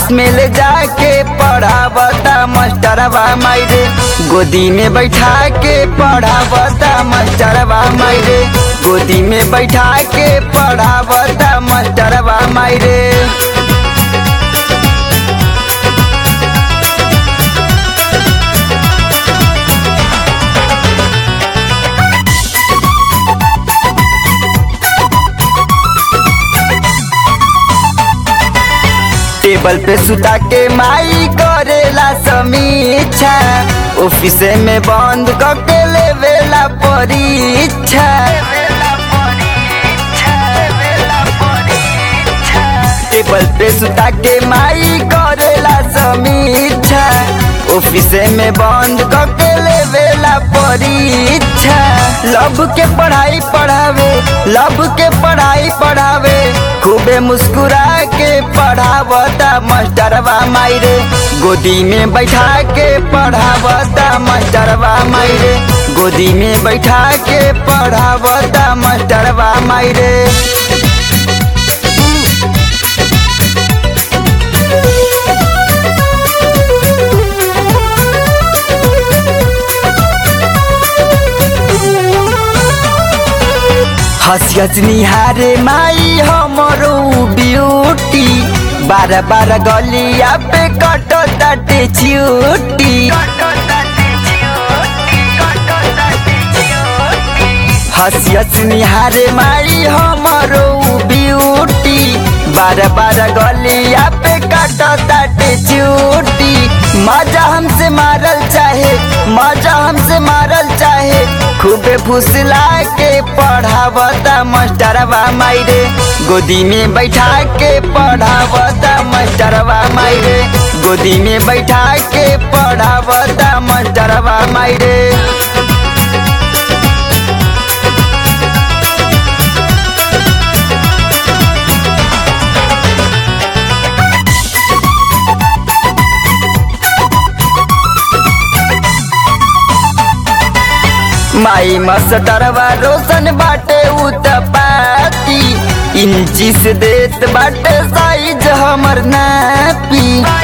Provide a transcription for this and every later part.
office में ले जाके पढ़ावता मास्टरवा मायरे गोदी में बैठा के पढ़ावता मास्टरवा मायरे गोदी में बैठा के पढ़ावता मास्टरवा मायरे टेबल पे सुता के माई करेला समीक्षा ऑफिस में बंद करके लेवेला परीक्षा टेबल पे सुता के माई करेला समीक्षा ऑफिस में बंद करके लेवेला परीक्षा लब के पढ़ाई पढ़ावे लब के पढ़ाई पढ़ावे खूबे मुस्कुरा के पढ़ावता मास्टरवा मायरे गोदी में बैठा के पढ़ावता मास्टरवा मायरे गोदी में बैठा के पढ़ावता मास्टरवा मायरे हंस हंस निहारे माई हमरो ब्यूटी बार बार गलिया पे कटो ताटे छुट्टी हंस हंस निहारे माई हमरो ब्यूटी बार बार गलिया पे कटो ताटे छुट्टी मजा हमसे मारल चाहे मजा हमसे मारल चाहे खूबे फुसला के पढ़ावता मास्टरवा मायरे गोदी में बैठा के पढ़ावता मास्टरवा मायरे गोदी में बैठा के पढ़ावता मास्टरवा मायरे माई मस्टरवा रोशन बाटे उतपाती इंची से देत बाटे साइज हमर नापी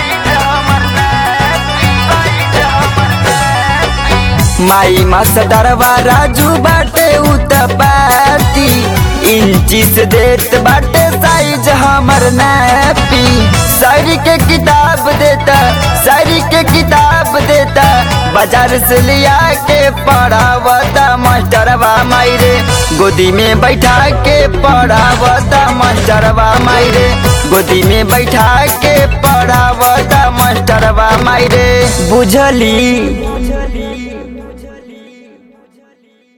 माई मस्टरवा राजू बाटे उतपाती इंची से देत बाटे साइज हमर नापी सारी के किताब देता सारी के किताब देता बाजार से लिया के पढ़ावता मास्टरवा मायरे गोदी में बैठा के पढ़ावता मास्टरवा मायरे गोदी में बैठा के पढ़ावता मास्टरवा मायरे बुझली